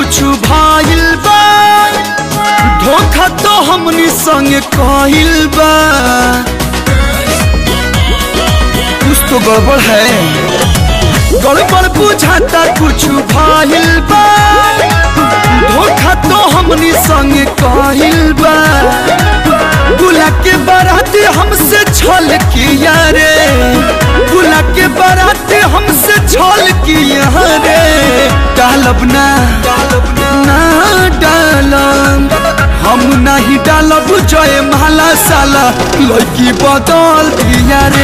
कुछ भाइल बा धोखा तो हमनी संग कहिल बा कुछ तो गड़बड़ है गड़बड़ बुझाता कुछ भाइल बा धोखा तो हमनी संग कहिल बा गुला के बारात हमसे छल किया रे गुला के बारात हमसे छल किया रे डालब ना ना डालब हम नहीं डालब जय माला साला लड़की बदल दिया रे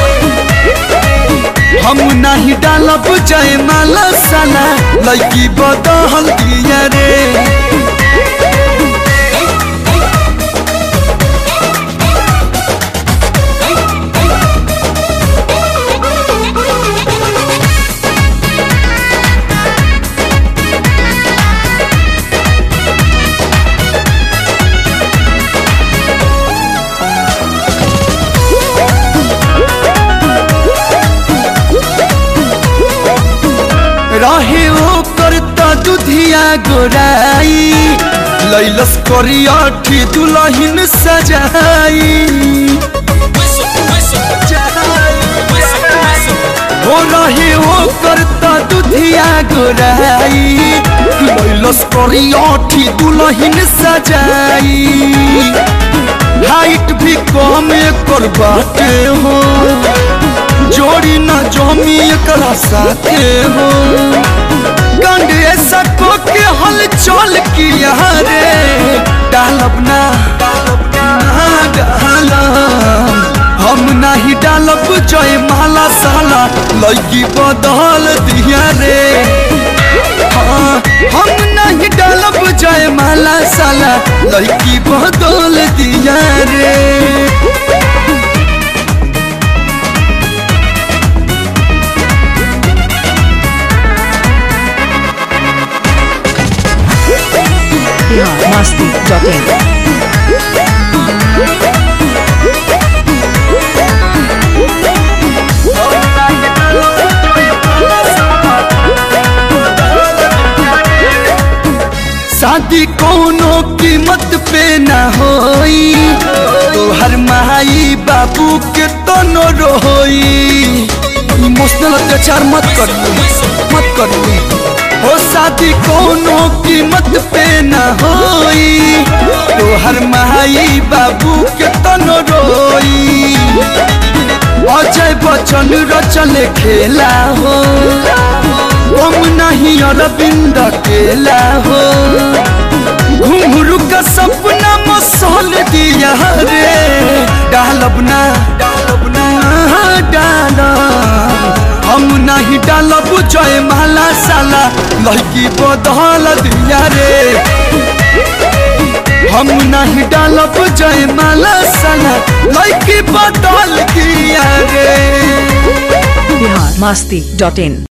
हम नहीं डालब जय माला साला लड़की बदल दिया रे रहे हो करता दुधिया गोराई लैलस करियाठी दुलहिन सजाई हो रहे हो करता दुधिया गोराई लैलस करियाठी दुलहिन सजाई हाइट भी कम कर बाटे हो जोड़ी न जमी एकरा साथे हो गंड ऐसा को के हल चल किया रे डालब ना ना डालब हम नहीं डालब जय माला साला लड़की बदल दिया रे हाँ, हम नहीं डालब जय माला साला लड़की बदल दिया रे biharmasti.in शादी कोनो कीमत पे न होई तोहर माई बाबू के तो न रोई इमोशनल अत्याचार मत कर मत कर हो शादी कोनो कीमत पे न होई तोहर माई बाबू के तो न रोई अजय बच्चन रचल खेला हो हम नहीं अरविंद अकेला हो घुंघरू का सपना मसल दिया रे डालब ना डालब ना डालब हम नहीं डालब जय माला साला लड़की बदल दिया रे हम नहीं डालब जय माला साला लड़की बदल दिया रे biharmasti.in